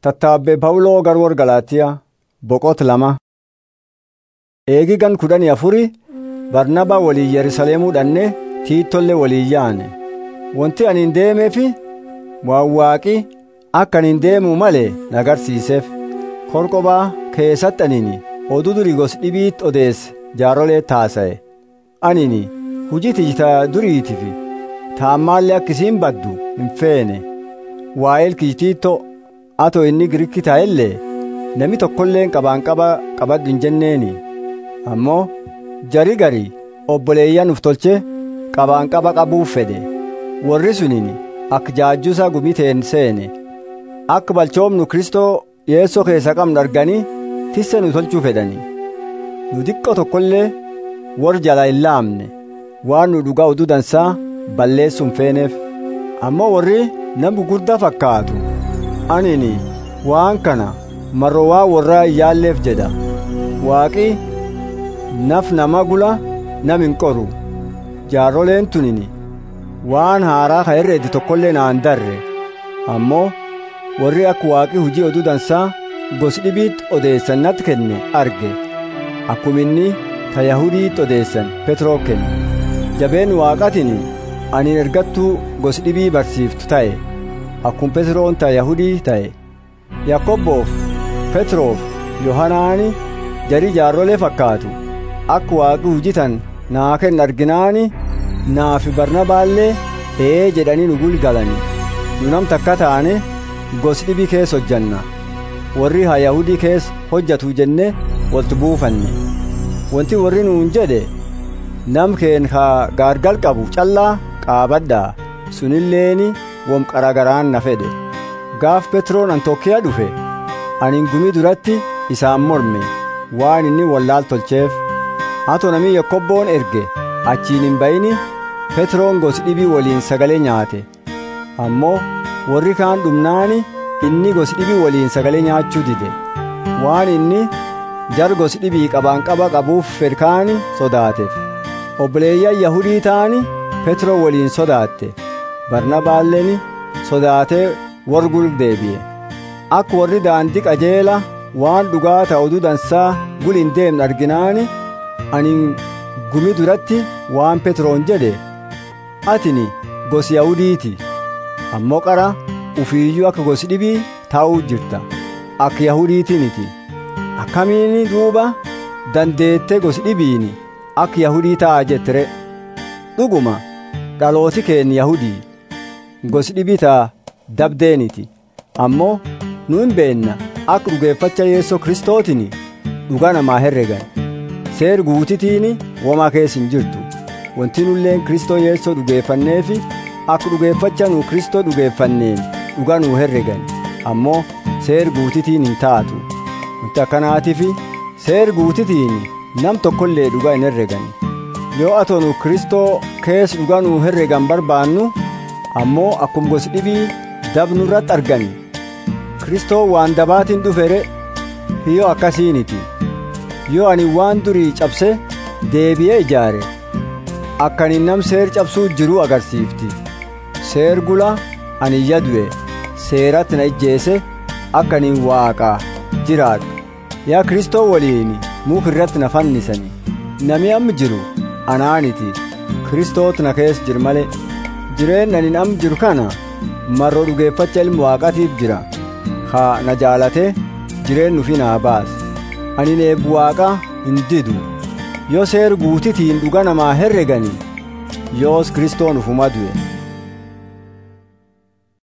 Tattaabbee Pawuloo garwoor Galaatiyaa boqota lama. Eegi gan kudhanii afuri Barnabaa waliin Yerusaalemuu dhannee Tiitollee waliin yaane. Wanti ani hin deemeefi waan waaqi akka ani hin deemuu malee na agarsiiseef. Korqobaa keessatti anini oduu durii gos dhibiitti odeesse jaarolee taasa'e. Anini hujii tijita duriitifi taammaallee akka isiin baddu hin feene. Waa'eel kijitiittoo atoo inni Giriikii taa'ellee namni tokkolleen qabaan qaba qabadhu hin jenneeni. Ammoo jari gari obboleeyyan uf tolche qabaan qaba qabuuf fedhe. Warri suniin akka jaajjuusaa gumiteen seene. Akka balchoomnu Kristoo dhiyeessoo keessa qabnu arganii tisse nu tolchuu fedhani. Nu xiqqoo tokkollee warri jalaa hin laamne waan nu dhugaa oduu dansaa balleessuu hin feeneef. Ammoo warri nama gurguddaa fakkaatu. Anini waan kana marroo waan warraa hin yaalleef jedha. Waaqi naf nama gula nam hin qoru. Jaarroleen tunini waan haaraa ka herreedi tokkollee naan darre. Ammoo warri akka waaqi hujii oduu dansaa gos dhibiitti odeessan natti kenne arge. Akkuma inni ta Yahudiitti odeessan Petroo kenne. Jabeen waaqatiin ani ergattuu gos dhibii barsiiftu ta'e. Akkuma Petroon ta Yahudii ta'e. Yakkoobboof Petroof Yohanaani jarii jaarrolee fakkaatu. Akka waaqi hujitan naa kenna arginaani naafi Barnabaallee ee jedhanii nu gulgalani. Nu nam takka taane gos dhibii keessa hojjanna. Warri ha Yahudii keessa hojjatu jenne waltu buufanne. Wanti warri nuun jedhe nam keen ha gaargal qabu callaa qaabadhaa sunilleeni wom qaragaraan na fedhe. Gaaf Petroon Antookiyaa dhufe anin gumii duratti isaan morme waan inni wallaal tolcheef. Hato namni Yakkobboon erge achiin hin bayini Petroon gos dhibii waliin sagalee nyaate. Ammoo warri kaan dhumnaani inni gos dhibii waliin sagalee nyaachuu dide. Waan inni jar gos dhibii qabaan qaba qabuuf fedkaani sodaateef. Obboleeyyan Yahudii ta'ani Petroo waliin sodaatte. Barnabaalleen sodaatee wargul deebi'e. Akka warri daandii qajeela waan dhugaa ta'u oduu dansaa gul hin deemne arginaani ani gumi duratti waan Petroon jedhe atini gosi Yahudiiti ammoo qara ufiiyyuu akka gosi dhibii taa'uu jirta akka Yahudiitiniti akkamiini duuba dandeette gosi dhibiini akka Yahudii ta'a jettere dhuguma dhalooti keenya Yahudii gosi dhibii ta'a dabdeeniti ammoo nu hin beenna akka dhugeeffacha Yeesoo Kiristootini dhugaa namaa herregan seer guutitiini womaa keessa hin jirtu wanti nulleen kristoo yeessoo dhugeeffanneefi akka dhugeeffacha nu kristoo dhugeeffanneen dhuga nu herregan ammoo seer guutitiin hin taatu wanti akkanaatifi seer guutitiin nam tokkollee dhuga hin herregan yoo atoo nu kristoo keessa dhuga nu herregan barbaannu ammoo akkum gosi dhibii dabnu irratti argani kristoo waan dabaatiin dhufere hiyyoo akkasiiniti yoo ani waan durii cabse deebi'ee ijaare akka ani nam seer cabsuu jiruu agarsiifti seer gula ani yadu'e seeratti na ijjeese akka ani waaqaa jiraadhu yaa kristoo waliin muka irratti na fannisani nami amma jiru anaaniti kristoot na keessa jiru malee jireen ani am jiru kana marroo dhugeeffacha ilma waaqatiif jira haa na jaalate jireen nufi naa baase ani eebbu waaqa hin didu yoo seer guutitiin dhuga namaa herregani yoos kristoon ufuma du'e